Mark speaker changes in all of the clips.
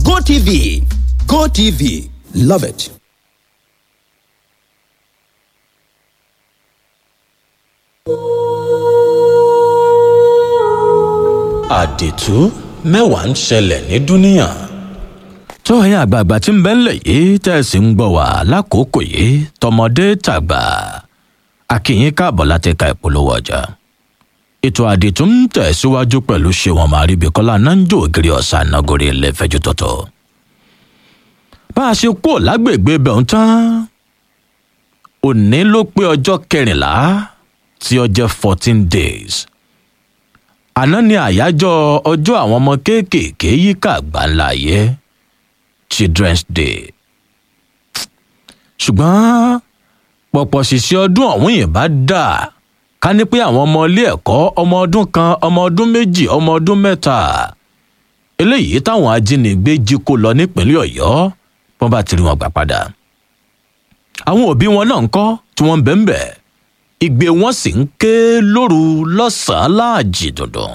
Speaker 1: GoTV. GoTV. Love it.
Speaker 2: àdìtú mẹ́wàá ń ṣẹlẹ̀ ní dúníà.
Speaker 3: tó ẹ̀yin àgbààgbà tí ń bẹ ńlẹ̀ yìí tẹ́ ẹ sì ń gbọ́ wá lákòókò yìí tọmọdé tàgbà akínyín káàbọ̀ láti ka ìpolówó ọjà. ètò àdìtú ń tẹ̀síwájú pẹ̀lú ṣéwọn màríbíkọ́lá nanjo ògiri ọ̀sán nagore lẹ́fẹ̀jú tọ̀tọ̀. bá a ṣe kúrò lágbègbè bẹ̀rù tán òní ló pé ọjọ́ kẹrìnlá tí ó jẹ́ fourteen days àná ni àyájọ́ ọjọ́ àwọn ọmọ kéékèèké yíká àgbáńlá ayé children's day ṣùgbọ́n pọ̀pọ̀ ṣìṣẹ́ ọdún ọ̀hún yìí bá dà ká ní pé àwọn ọmọ ilé ẹ̀kọ́ ọmọ ọdún kan ọmọ ọdún méjì ọmọ ọdún mẹ́ta eléyìí táwọn ajínigbé jí kó lọ nípínlẹ̀ ọ̀yọ́ wọ́n bá ti rí wọn gbà padà àwọn òbí wọn náà ń kọ́ tí wọ́n ń bẹ̀ ń bẹ̀ ìgbé wọn sì ń ké lóru lọ́sàn-án láàjì dùndùn.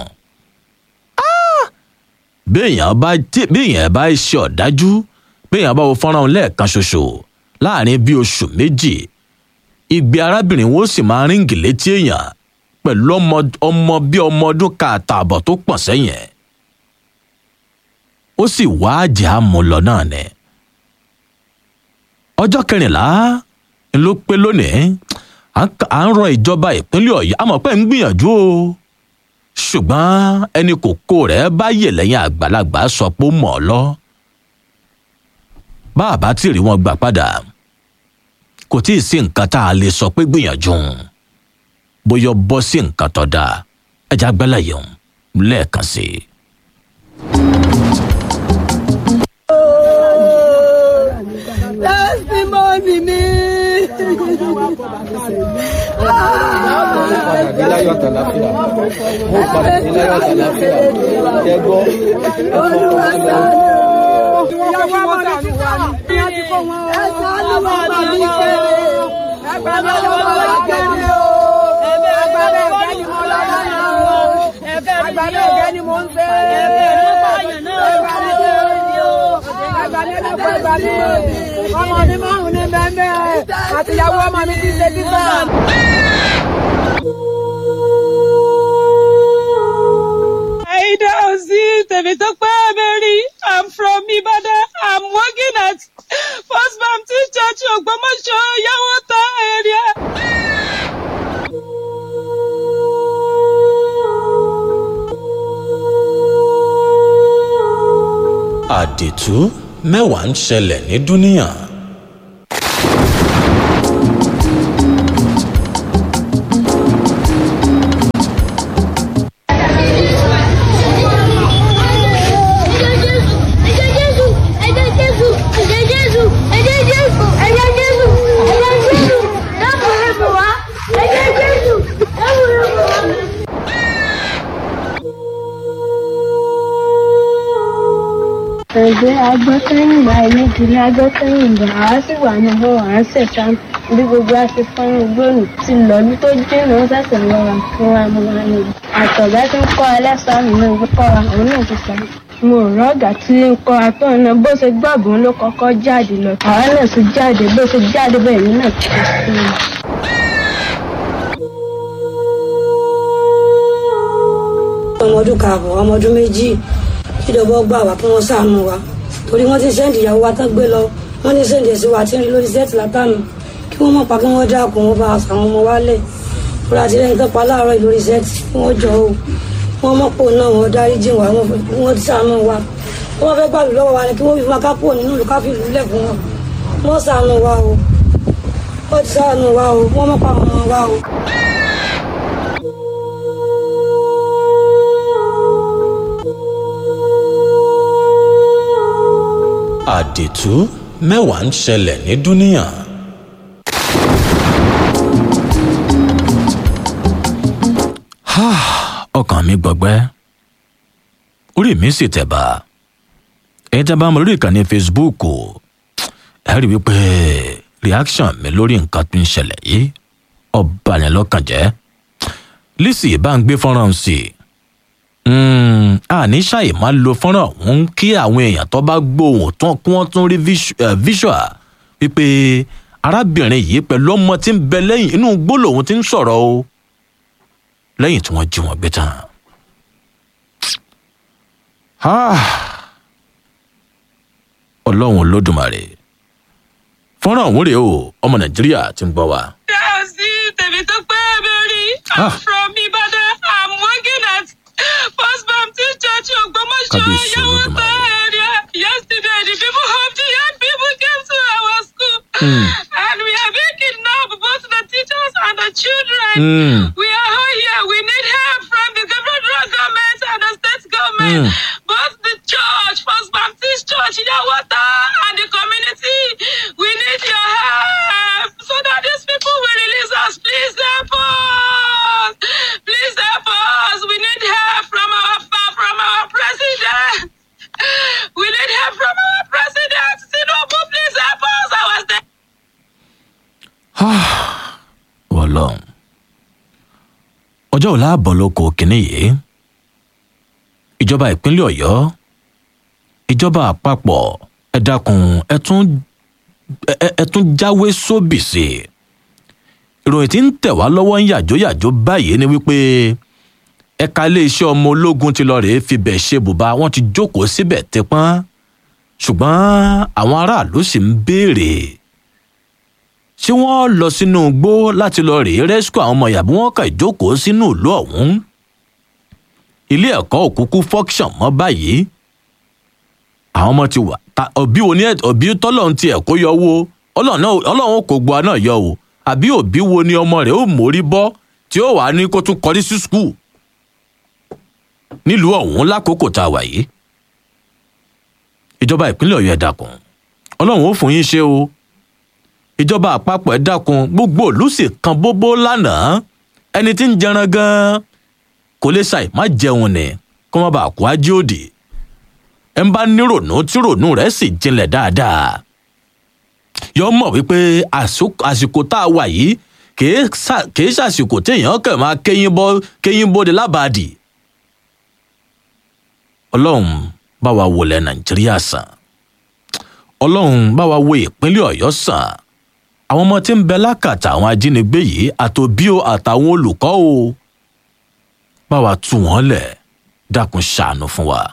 Speaker 3: béèyàn bá béèyàn bá ṣe ọ̀dájú béèyàn bá wo fọ́nrán lẹ́ẹ̀kan ṣoṣo láàrin bíi oṣù méjì ìgbé arábìnrin wo sì máa ríǹgì létí èèyàn pẹ̀lú ọmọ ọmọ bíi ọmọ ọdún kààtààbọ̀ tó pọ̀ sẹ́yìn ẹ̀. ó sì wá àjẹ́ àmúlọ náà ni. ọjọ́ kẹrìnlá ló pé lónìí à ń rọ ìjọba ìpínlẹ̀ ọ̀yọ́ àmọ́ pé ń gbìyànjú o ṣùgbọ́n ẹni kòkó rẹ̀ bá yè lẹ́yìn àgbàlagbà sọ pé ó mọ̀ ọ́ lọ. bá a bá tí rí wọn gbà padà kò tí ì sí nǹkan tá a lè sọ pé gbìyànjú bóyá bọ́ sí nǹkan tó dáa ẹja gbẹ́lẹ̀ yẹn lẹ́ẹ̀kan sí i.
Speaker 4: testimony mi.
Speaker 5: padà dé láyọ̀ àtàláfíà mo padà dé láyọ̀ àtàláfíà ẹ gbọ́
Speaker 4: olúwa sáré o. ìyàwó ọmọ mi ti wà ní. ẹ sáré wọn bá mi kéré. ẹgbẹ́ mi wọn bá kéré o. ẹgbẹ́ mi ọ̀gá ni mo lọ́wọ́ náà o. ẹgbẹ́ mi ọ̀gá ni mo ń fẹ́. ẹgbẹ́ mi ẹgbẹ́ mi ẹgbẹ́ mi ọmọ mi márùn-ún ní bẹ́ẹ̀ bẹ́ẹ̀ àtìyàwó ọmọ mi ti ṣe títà.
Speaker 6: Aida Ozi Temitope Mary. I'm from Ibadan. I'm working at First Baptist Church Ogbomoso Yawota area.
Speaker 2: àdìtú mẹ́wàá ń ṣẹlẹ̀ ní dúníà.
Speaker 7: ẹgbẹ́ agbọ́sẹ́yìnbá ẹlẹ́dìrí agbọ́sẹ́yìnbá àwa sì wà ní ọwọ́ à ń ṣẹ̀ṣá bí gbogbo a ti fọ́nrán gbòòrò ti lọ́ọ́lú tó jìnnà ó ṣẹ̀ṣẹ̀ lọ́ra fún wa mú wa ní. àtọ̀gá tí ń kọ́ ẹlẹ́sàmì náà ń kọ́ wa òun náà ti sọ. mo rọ ọ̀gá tí ń kọ́ atọ́ náà bó ṣe gbàgbọ́n ló kọ́kọ́ jáde lọ. àwa náà sì jáde bó ṣe jáde bẹ́ẹ̀ ní náà ti ṣe sí i.
Speaker 8: ọmọ ọdún kààbọ̀ ọmọ ọdún méjì ìjọba gbà wá kí wọ́n ṣàánú wa torí wọ́n ti sẹ́ǹdì ìyàwó wa tán gbé lọ wọ́n ní sẹ́ǹdì ẹ̀sìn wa tí ń rí lórí sẹ́ẹ̀tì látànù kí wọ́n mọ̀ pa kí wọ́n dákun wọn bá àwọn ọmọ wa lẹ̀ fúra àti lẹ́yìn tó pa láàárọ̀ yìí lórí sẹ́ẹ̀tì kí wọ́n jọ o wọ́n mọ̀ pò náà wọ́n dárí jìn wá wọ́n ti ṣàánú wa wọ́n fẹ́ gbàlù lọ́wọ́ wa ni kí wọ́n fi máa kápò nínú ìlú káfí ìlú lẹ̀ fún wọn wọ́n ṣàánú wa o wọ́n ti ṣàánú wa o wọ́n mọ̀ pa àwọn ọmọ wa o.
Speaker 2: àdìtú mẹ́wàá ń ṣẹlẹ̀ ní dúníà.
Speaker 3: ọkàn mi gbọgbẹ́ orí mi sì tẹ̀ bá ẹ̀yin tí a bá mọ lórí ìkànnì facebook ẹ rí i wípé reaction mi lórí nǹkan tó ń ṣẹlẹ̀ yìí ọba yẹn lọ́kàn jẹ́ lisi bá ń gbé fọ́nrán sí i Mm, àní ṣàì máa lo fọ́nrán ọ̀hún kí àwọn èèyàn tó bá gbóhùn tán kí wọ́n tún rí visu- eh, visual wípé arábìnrin yìí pẹ̀lú ọmọ tí ń bẹ lẹ́yìn inú igbó lòun ti ń sọ̀rọ̀ o lẹ́yìn tí wọ́n jí wọn gbé tán. Ah, ọlọ́run olódùmarè fọ́nrán ọ̀hún rèé o ọmọ nàìjíríà ti ń gbọ́ wa.
Speaker 6: sí tèmi tó pé bẹ́ẹ̀rí
Speaker 3: Ah.
Speaker 6: i'm from ibadan i'm working at first baptist church ogbomoso
Speaker 3: Kábíyèsí
Speaker 6: yawota
Speaker 3: Olódùmarè.
Speaker 6: area yesterday the people of the young people came to our school
Speaker 3: Mm.
Speaker 6: and we are being kidnapped both the teachers and the children
Speaker 3: Mm.
Speaker 6: we are all here we need help from the federal government and the state government
Speaker 3: Mm.
Speaker 6: both the church first baptist church yawota and the community we need your help so that these people will release us please help us please help us we need help from our fa- from our president we need help from our president tinubu please help us i was there.
Speaker 3: wọlọ́n ọjọ́ òla àbọ̀ lóko kínní yìí ìjọba ìpínlẹ̀ ọ̀yọ́ ìjọba àpapọ̀ ẹ dákun ẹ tún ẹ- ẹ- ẹ tún jáwé sóbì sí i ìròyìn tí ń tẹ̀ wá lọ́wọ́ ń yàjóyàjó báyìí ni wípé ẹ̀ka iléeṣẹ́ ọmọ ológun ti lọ rèé fibẹ̀ ṣe bùbá wọn ti jókòó síbẹ̀ tẹpọ́n ṣùgbọ́n àwọn aráàlú sì ń béèrè ṣé wọ́n lọ sínú igbó láti lọ rèé rẹ́síkò àwọn ọmọ yàbí wọ́n kà ìjókòó sínú ìlú ọ̀hún ilé ẹ̀kọ́ òkúkú fọ́kṣọ̀n mọ́ báyìí àwọn ọmọ ti wà ta òbí wo ni ẹ- òbí tọ́lọ́run ti ẹ̀kọ́ yọ wo ọlọ́run náà- ọlọ́run kò gbọ́ náà yọ o àbí òbí wo ni ọmọ rẹ̀ ó mórí bọ́ tí ó wà ní kó tún kọrí sí skul nílùú ọ̀hún lákòókò tá a wà yìí ìjọba ìpínlẹ̀ ọ̀yọ́ ẹ̀ dákun ọlọ́run ó fún yín ṣe o ìjọba àpapọ̀ ẹ̀ dákun gbogbo ìlú sì kan bóbó lánàá ẹni tí ń jẹran gan-an kò lè ṣàì má jẹun ni kó má bàa kó ajé òdì ẹ ń bá nírònú tí rònú rẹ̀ sì jinlẹ̀ dáadáa yọ mọ̀ wípé àsó- àsìkò tá a wà yìí kìí ṣà- kìí ṣàsìkò téèyàn kàn máa kéyìn bọ́ kéyìn bóde lábàádì ọlọ́run bá wa wọlé nàìjíríà sàn ọlọ́run bá wa wo ìpínlẹ̀ ọ̀yọ́ sàn àwọn ọmọ tí ń bẹ lákàtà àwọn ajínigbé yìí àtòbí o àtàwọn olùkọ́ o bá wa tú wọn lẹ̀ dákun ṣàánú fún wa.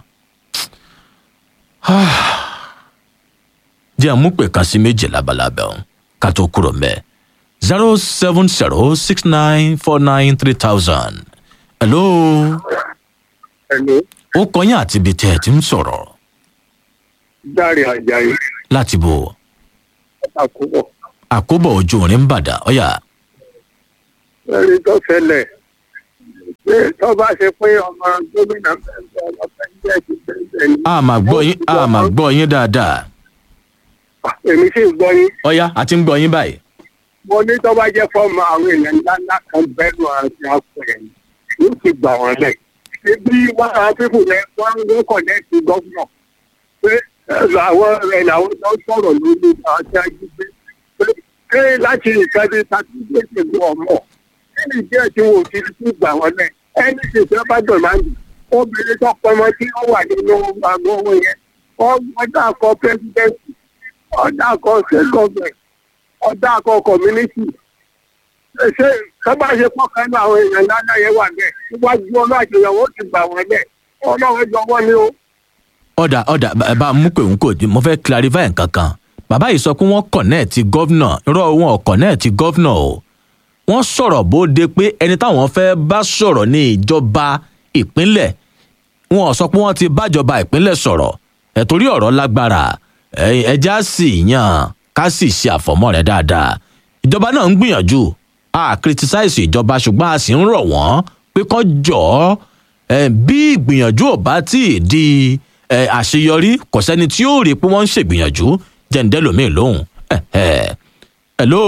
Speaker 3: jẹ́ àmúpè kan sí méjì labalábẹ́ ọ̀hún ká tó kúrò mẹ́ zero seven zero six nine four nine three thousand. hello
Speaker 9: Hello,
Speaker 3: ó kọyìn àti ibi tẹ́ ẹ ti ń sọ̀rọ̀
Speaker 9: Dáre Àjàyí,
Speaker 3: láti bò
Speaker 9: àkóbọ̀.
Speaker 3: àkóbọ̀ ojú orin ń bàdà ọ̀yà
Speaker 9: Ẹni tó ṣẹlẹ̀ pé tó bá ṣe pé ọmọ gómìnà bẹ̀rẹ̀ ọlọ́pàá ilé ẹ̀sìn bẹ̀rẹ̀ ni.
Speaker 3: a máa gbọ́ yín a máa gbọ́ yín dáadáa
Speaker 9: Èmi sì ń gbọ́ yín.
Speaker 3: ọ̀yà àti ń gbọ́ yín báyìí.
Speaker 9: Mo ní tó bá jẹ́ fọ́ọ̀mù àwọn èèyàn ńlá ńlá kan bẹ́ẹ̀rù àti àpẹẹrẹ yóò ti gbà wọ́n lẹ̀. Ibi wọn àwọn pípù yẹn wọ́n ń kọ̀nẹ́ẹ̀tì gọ́fúnà pé ẹ, àwọn ẹ̀ làwọn tó sọ̀rọ̀ lórí àti ajígbé. Pé pé láti nǹkan bí sàtúndéṣe gbọ́ ọmọ. Kí ni díẹ̀ tí wọn ò ti tún gbà wọ́n lẹ̀? Ẹni tí ìfẹ́ bá dọ̀ máa ń dùn. Obìnrin tó pọmọ tí ó wà nínú àgọ́ owó yẹn. Wọ́n dà kọ pẹ́sidẹ́ǹtì, ọ̀dà kọ state government ọ̀dà akọ community ṣe sábà ṣe pọ̀kan ní àwọn èèyàn ńláńlá yẹn wà bẹ́ẹ̀ níwájú ọlọ́àjọyọ̀ ó ti gbà wọ́n bẹ́ẹ̀ ọlọ́run jọ wọ́n ní o.
Speaker 3: ọ̀dà ọ̀dà bá- bá a mú pé òun kò dín mo fẹ́ clarify nǹkan kan bàbá yìí sọ pé wọ́n kọ̀nẹ́ẹ̀tì gọ́vnà irọ́ wọn ò kọ̀nẹ́ẹ̀tì gọ́vnà o wọ́n sọ̀rọ̀ bóde pé ẹni táwọn fẹ́ bá sọ̀rọ̀ ní ìjọba ìpínlẹ̀ wọn ò sọ pé wọ́n ti bájọba ìpínlẹ̀ sọ̀rọ̀ ẹ̀ torí ọ̀rọ̀ lágbára ẹ̀- ẹja sì yàn ká sì ṣe àfọ̀mọ́ rẹ̀ dáadáa ìjọba náà ń gbìyànjú a criticize ìjọba ṣùgbọ́n a sì ń rọ̀ wọ́n pé kán jọ̀ọ́ ẹ̀, bí ìgbìyànjú ò bá tí ì di ẹ̀, àṣeyọrí kò sẹ́ni tí yóò rí i pé wọ́n ń ṣègbìyànjú jẹ́ǹdẹ́ lómìn lóhùn ẹ̀ ẹ̀ hello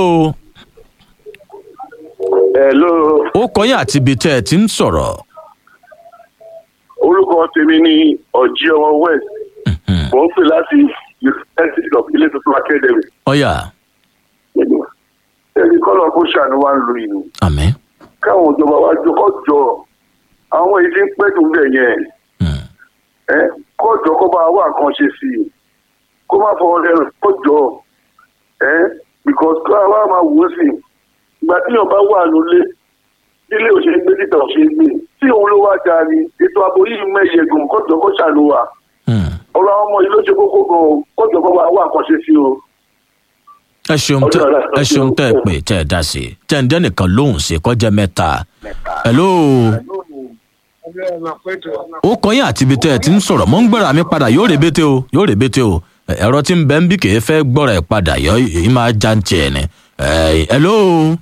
Speaker 10: Hello,
Speaker 3: ó kọyìn àti ibi tẹ́ ẹ ti ń sọ̀rọ̀
Speaker 10: orúkọ tèmi ni ọ̀jí ọmọ west mo ń pè láti university of ilé tuntun academy
Speaker 3: ọ̀yà
Speaker 10: ẹni kọ́lọ̀ kó ṣàánú wa ń lu ìlú
Speaker 3: àmì
Speaker 10: káwọn ìjọba wa jọ kọ́ jọ àwọn èyí tí ń pẹ́ tó bẹ̀ yẹn ẹ kọjọ kó bá wà kan ṣe sí i kó má fọ ọrẹ rẹ kọjọ ẹ because kó àwa máa wò ó sí i ìgbà tí yàn bá wà lólé ilé òṣèré gbé títà òṣèré gbé tí òun ló wá ga ni ètò ààbò yìí mẹ́yẹ gùn kọjọ kó ṣàlù wà ọ̀rọ̀ àwọn ọmọ yìí ló ṣe kókó gan o kọjọ kó bá wà kan ṣe sí o.
Speaker 3: ẹ ṣeun tẹ ẹ ṣeun tẹ ẹ pè tẹ ẹ dá sí i tẹ ẹ ń dẹ́nìkan lóhùn sí i kọjá mẹ́ta hello ó kọyìn àti ibi tẹ ẹ ti ń sọ̀rọ̀ mọ́ ń gbéra mi padà yóò rèbété o yóò rèbété o ẹ̀rọ tí ń bẹ́ ń bí kì í fẹ́ gbọ́ra ẹ̀ padà yọ èyí máa já ń tiẹ̀ ni Eh, hello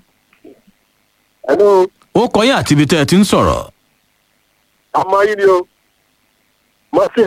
Speaker 9: hello
Speaker 3: ó kọyìn àti ibi tẹ ẹ ti ń sọ̀rọ̀
Speaker 9: ọmọ yìí ni o mọ́sí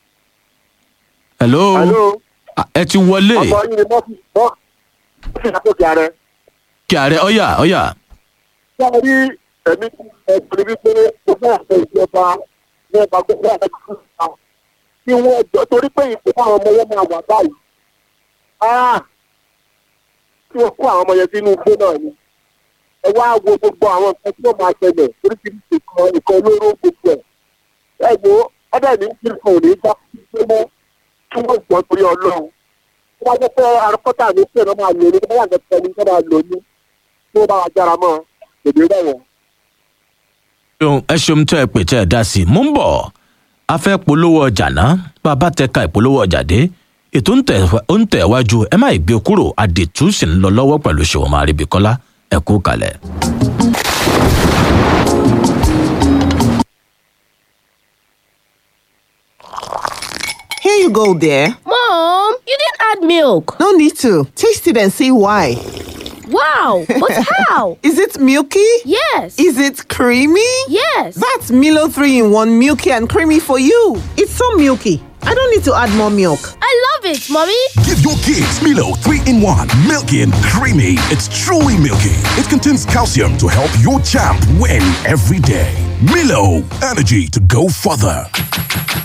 Speaker 3: hello
Speaker 9: hello
Speaker 3: Ah, ẹ ti wọlé
Speaker 9: ọmọ yìí ni mọ́sí mọ́sí àtòkè ààrẹ.
Speaker 3: kí ààrẹ ọyà ọyà
Speaker 9: wọ́n rí ẹ̀mí ẹ̀gbọ́n wípé mo fẹ́ àṣẹ ìjọba ní ẹ̀bà gbogbo àṣẹ ìjọba kí wọ́n jọ torí pé ìpò fún àwọn ọmọ yẹn máa wà báyìí. Ah! kí wọ́n kó àwọn ọmọ yẹn sínú igbó náà ni. ẹ wá wo gbogbo àwọn nǹkan tí wọ́n máa ṣẹlẹ̀ oríṣiríṣi kan nǹkan olóró gbogbo ẹ̀. ẹ wo ọ̀dà ní kí nǹkan ò ní bá gbé mọ́ kí wọ́n gbọ́ torí ọlọ́run. wọ́n á jẹ́ pé arọ́pọ́tà ní pé wọ́n máa lò ní wọ́n yàgò tẹ̀lé wọ́n máa lò ní tí wọ́n bá wa jára mọ́ èdè rẹ̀ wọ̀n.
Speaker 3: ṣeun ẹ ṣeun tẹ ẹ pè tẹ ẹ dá sí i mú ń bọ̀ a fẹ́ polówó ọjà náà bàbá tẹ ka ìpolówó ọjà dé ètò ń tẹ̀ ó ń tẹ̀ wájú ẹ má ì gbé kúrò àdètú sì ń lọ lọ́wọ́ pẹ̀lú ṣòwò máa rí bí kọ́lá ẹ kú kalẹ̀.
Speaker 11: Here you go, dear.
Speaker 12: Mom, you didn't add milk.
Speaker 11: No need to. Taste it and see why.
Speaker 12: Wow, but how?
Speaker 11: Is it milky?
Speaker 12: Yes.
Speaker 11: Is it creamy?
Speaker 12: Yes.
Speaker 11: That's Milo 3 in 1 milky and creamy for you. It's so milky. I don't need to add more milk.
Speaker 12: I love it, Mommy.
Speaker 1: Give your kids Milo 3 in 1. Milky and creamy. It's truly milky. It contains calcium to help your champ win every day. Milo, energy to go further.